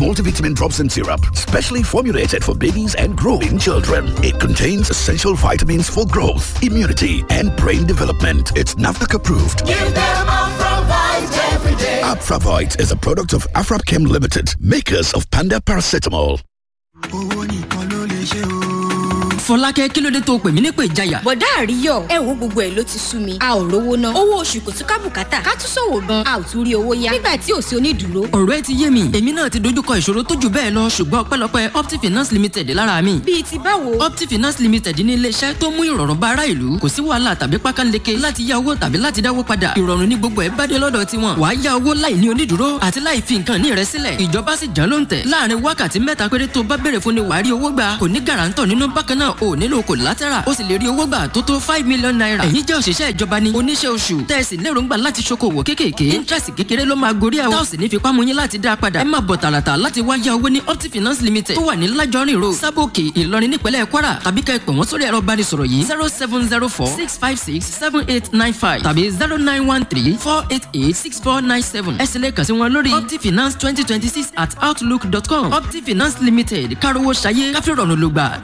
multivitamin drops and syrup, specially formulated for babies and growing children. It contains essential vitamins for growth, immunity, and brain development. It's NAFDAC approved. Give them Afravite every day. Afravite is a product of Afrapchem Limited, makers of Panda Paracetamol. fọlákẹ́ kí ló dé tó pè mí nípè ìjayà. bọ̀dá àríyọ̀ ẹ wo gbogbo ẹ̀ ló ti sú mi a ò rówó ná owó oṣù kò tún ká bùkátà ká tún ṣòwò gan a ò tún rí owó yá nígbà tí ò sí onídùúró. ọ̀rọ̀ ẹ ti yé mi èmi náà ti dojúkọ ìṣòro tó jù bẹ́ẹ̀ lọ ṣùgbọ́n ọpẹ́lọpẹ́ opti finance limited lára mi. bíi ti báwo. opti finance limited ní iléeṣẹ́ tó mú ìrọ̀rùn bá ará ìlú kò sí wàhálà tàbí pákánleke láti yá owó tàbí láti dáwó padà ìrọ̀rùn ní gbogbo ẹ̀ bá dé lọ́dọ̀ tiwọn wàá yá owó láì ní onídùúró àti láì fi nǹkan ní rẹ sílẹ̀ ìjọba sì jẹ́ ló ń tẹ̀ láàrin wákàtí mẹ́ta péré tó bá béèrè fún ni wàá rí owó gbà kò ní gàràǹtọ̀ nínú bákan náà ò nílò kò látara ó sì lè rí owó gbà tó tó five million naira ẹ̀yin jẹ́ òṣìṣẹ́ ìjọba ni oníṣẹ́ oṣù tẹ̀sí lérògbà láti ṣokòwò kéékèèké interest kékeré ló máa gorí ẹ̀ táwọn sì ní fipá mú yín láti dá a padà ẹ máa bọ̀ tààràtà láti wá yá owó ní opti finance limited tó wà ní lájọrin road sábòkè ìlọrin nípínlẹ̀ kwara tàbí ká ẹ pè wọ́n sórí ẹ̀rọ ìbánisọ̀rọ̀ yìí zero seven zero four six five six seven eight nine five tàbí zero nine one three four eight eight six four nine seven ẹ sì lè kàn sí wọn lórí opti finance twenty twenty six at outlook dot com opti finance limited kárówó ṣayé káfíńrọ̀nù ló gbà